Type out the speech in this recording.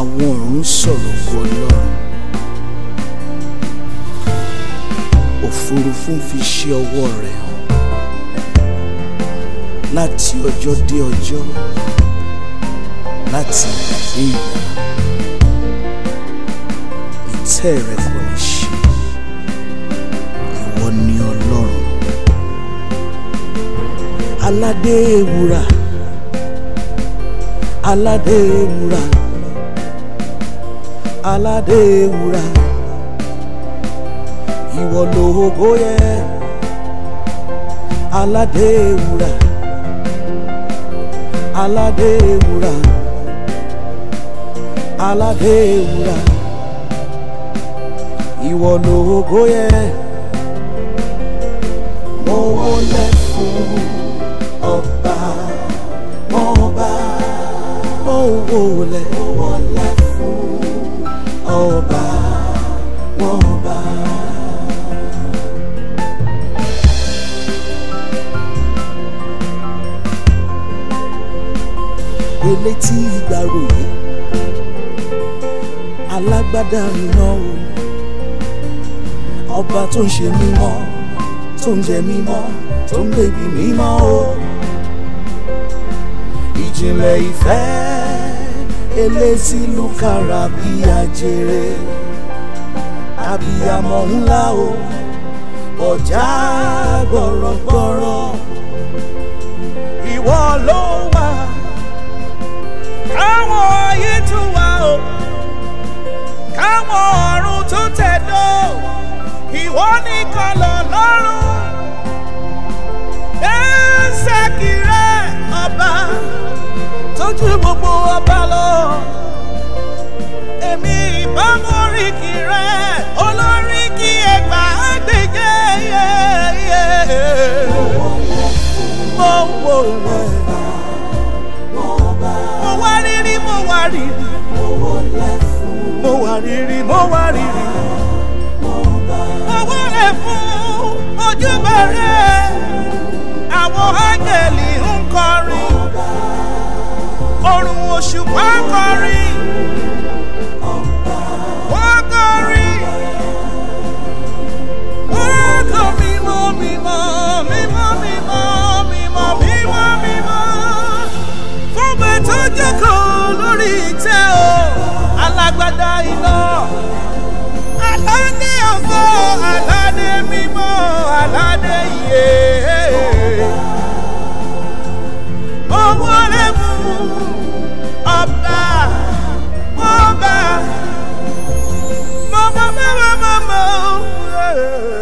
àwọn ọ̀run sọ̀rọ̀ ògo ọlọ́run òfurufú ń fi ṣe ọwọ́ rẹ̀ hàn láti ọjọ́ dé ọjọ́ láti ìgbà dé ìgbà ìtẹ́ rẹ̀ kò ní ṣe ìwọ ni ọlọ́run aládé ewúrà aládé ewúrà aládé ewúrà ìwọ lógo yẹ aládé ewúrà aládé ewúrà aládé ewúrà ìwọ lógo yẹ mo wọlé fún ọba ọba mo wọlé mo wọlé fún ọba ọba. elétí ìgbàròyé alágbádá iná o ọba tó ń ṣe mímọ́ tó ń jẹ mímọ́ tó ń bèbí mímọ́ o ìjìnlẹ̀ ìfẹ́ elétí lùkàrà bí ajere abiyamọ ńlá o ọjà gbọ̀rọ̀gbọ̀rọ̀ ìwọ ló wà káwọn ayé tún wà o káwọn ọ̀run tún tẹ̀dó ìwọ nìkan lọ lọ́rùn ẹ̀ẹ́sẹ̀kì rẹ ọba tójú gbogbo ọba lọ èmi ìbámu oríkì rẹ olóríkì ẹgbà gbèjẹ yẹ mo wò rẹ mo wá rírí mo wá rírí mo wá rírí mo wá rírí mo wọlé fún ojúbọ rẹ àwọn áńgẹ̀lì ń kọrin ọ̀run òṣùpá ń kọrin wọ́n kọrin wọ́n kọ mímọ́ mímọ́ mímọ́ mímọ́ mímọ́ mímọ́ mímọ́ fún bẹ́ẹ̀ tó jókòó lórí ìtẹ́ o alágbádá iná aládé ògo aládé mímọ́ aládé iye mo wọlé fún ọba ọba mọ́mọ́ mọ́mọ́ mọ́mọ́.